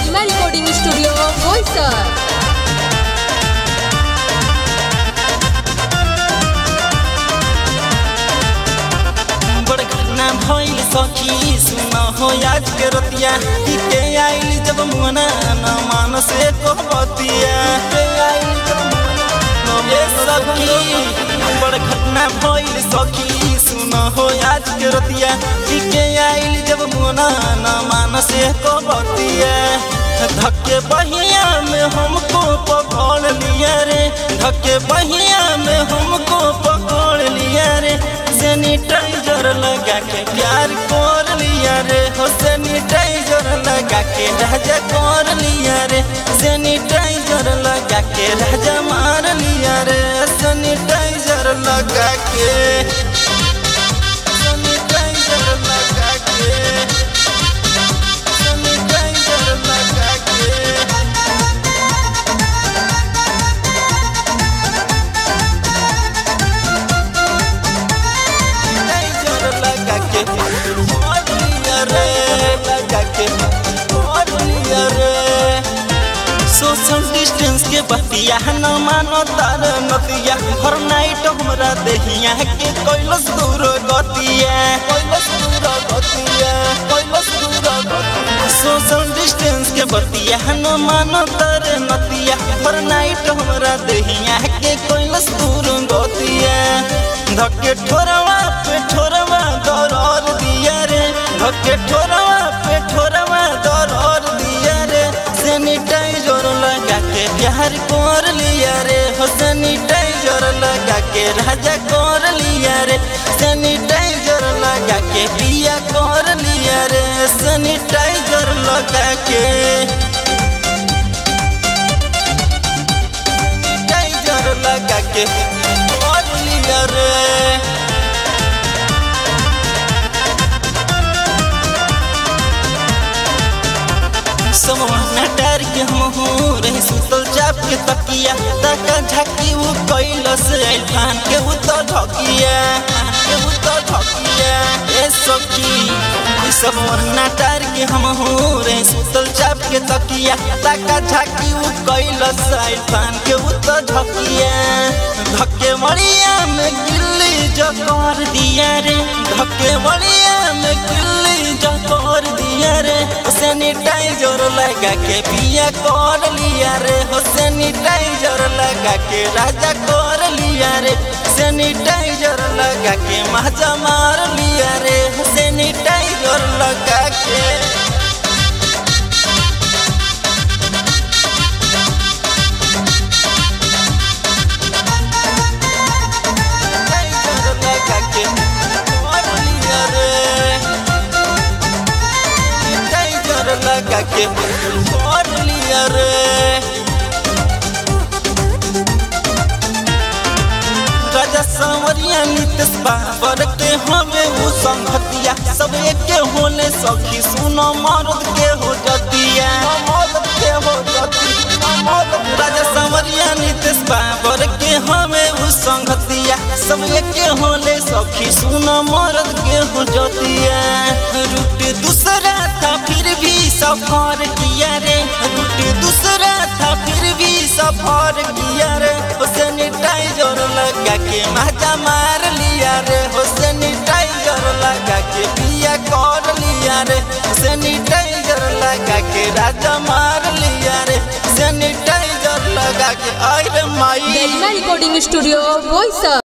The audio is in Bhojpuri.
गरिमा रिकॉर्डिंग स्टूडियो बोईसर बड़ घटना भइल सखी सुन हो आज के रतिया के आइल जब मुना न मानस को बतिया के आइल जब मुना न सखी बड़ घटना भइल सखी सुन हो आज के रतिया के आइल जब मुना न मानस को बतिया धक्के बहिया में हमको पकड़ लिया रे धक्के बहिया में हमको पकड़ लिया रे सैनिटाइजर लगा के प्यार कर लिया रे हो सैनिटाइजर लगा के राजा कर लिया रे सैनिटाइजर लगा के राजा मार लिया रे सैनिटाइजर लगा के सैनिटाइजर लगा के सैनिटाइजर लगा के टाइजर लगा के और लिया रे लगा के और लिया रे सोशल डिस्टेंस के बतिया न मानो तार नतिया हर नाइट हमरा देहिया के कैलस दूर गतिया कैलस दूर गतिया कैलस दूर गतिया सोशल डिस्टेंस के बतिया न मानो तार नतिया हर नाइट हमरा देहिया के कैलस दूर गतिया धक्के ठोरवा पे ठोरवा दौर दिया रे धक्के ठोरवा पे ठोरवा दौर दिया रे सैनिटाइजर लगा के प्यार कर लिया रे हो सैनिटाइजर लगा के राजा कर लिया रे सैनिटाइजर लगा के पिया कर लिया रे सैनिटाइजर लगा के सैनिटाइजर लगा के कर लिया रे समोहना डार के हम हूँ रही सुतल चाप के तकिया तका झाकी वो कैलस फान के वो तो ढकिया के वो तो ढकिया ए सखी समोहना डार के हम हूँ रही सुतल चाप के तकिया तका झाकी वो कैलस फान के वो तो ढकिया धक्के मड़िया में गिल्ली जो कर दिया रे धक्के मड़िया में गिल्ली जो कर दिया रे सैनिटाइजर लगा के पिया कर लिया रे हो सैनिटाइजर लगा के राजा कर लिया रे सैनिटाइजर लगा के माजा मार लिया रे हो सैनिटाइजर लगा के सैनिटाइजर लगा के कर लिया रे सैनिटाइजर लगा के कर लिया रे राजा सांवरिया नीतीश बाबर के हमें वो संगतिया सब एक होले सखी सुनो मर्द के हो जतिया मर्द के हो जतिया राजा सांवरिया नीतीश बाबर के हमें वो संगतिया सब एक होले सखी सुनो मर्द के हो जतिया रूट दूसरा था फिर भी सफर किया रे रूट दूसरा था फिर भी सफर किया रे हो सैनिटाइजर लगा के माजा मार लिया रे हो सैनिटाइजर लगा के पिया कर लिया रे सैनिटाइजर लगा के राजा मार लिया रे सैनिटाइजर लगा के अरे माई गरिमा रिकॉर्डिंग स्टूडियो बोईसर